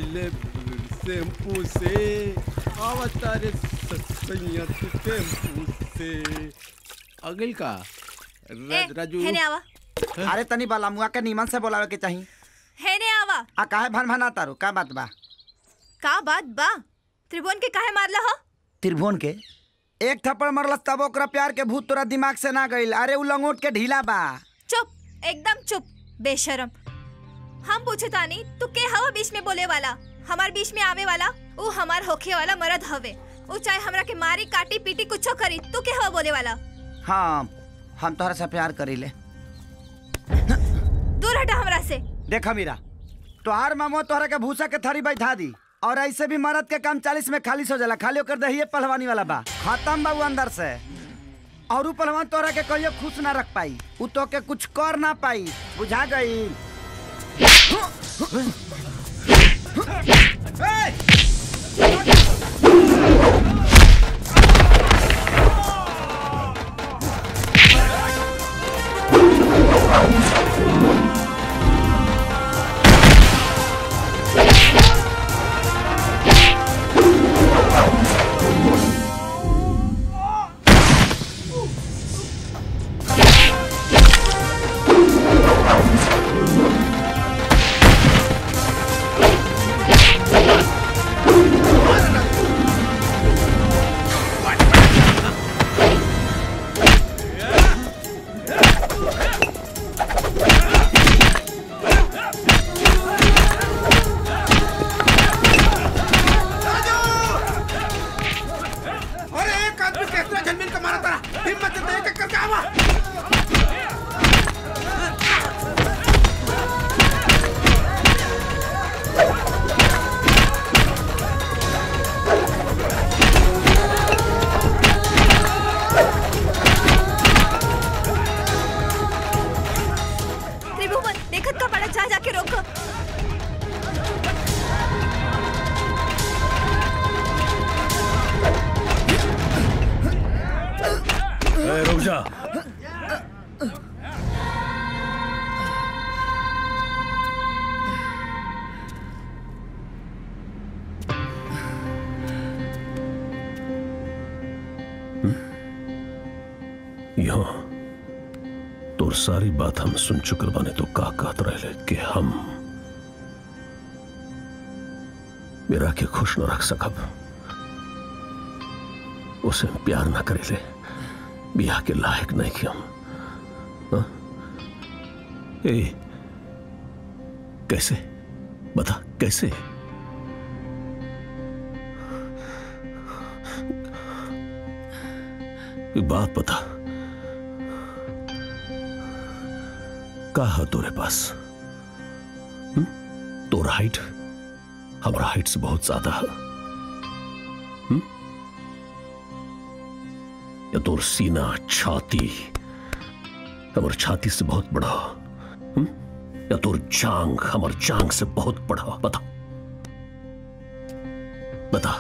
ले शैम्पू से आवता रे ससैया तू टेम्पू से अगिल का ए, राज, राजू हेने आवा अरे तनी बाला मुआ के नीमन से बोलावे के चाही हेने आवा आ काहे भन भना तारू का बात बा का बात बा त्रिभुवन के काहे मारला हो त्रिभुवन के एक थप्पड़ मरलस तब ओकरा प्यार के भूत तोरा दिमाग से ना गइल अरे उ लंगोट के ढीला बा चुप एकदम चुप बेशरम हम पूछे तानी तू के हवा बीच में बोले वाला हमार बीच में आवे वाला ऊ हमार होखे वाला मरद हवे ऊ चाहे हमरा के मारी काटी पीटी कुछो करी तू के हवा बोले वाला हाँ हम तोहरा से प्यार करीले दूर हटा हमरा से देखा मीरा तोहार मामो तोहरा के भूसा के थरी बैठा दी और ऐसे भी मरद के काम चालीस में खाली हो जाला खाली होकर दहिए पहलवानी वाला बा खत्म बाबू अंदर से और ऊ पहलवान तोहरा के कहियो खुश ना रख पाई ऊ तो के कुछ कर ना पाई बुझा गई अरे एक आदमी के इतना झनमिन का मारा तारा हिम्मत से देख करके आवा त्रिभुवन देखत का पड़ा जा जाके रोको ए, रुक जा यहाँ तोर सारी बात हम सुन चुकल बाने तो का कहत रहे कि हम मेरा के खुश न रख सकब उसे प्यार न करेले बियाह के लायक नहीं कि हम हाँ? ए कैसे बता कैसे एक बात बता का है तोरे पास हम्म? तोरा हाइट हमारा हाइट से बहुत ज्यादा है हम्म? या तोर सीना छाती हमार छाती से बहुत बड़ा हम्म? या तोर जांग हमार जांग से बहुत बड़ा बता बता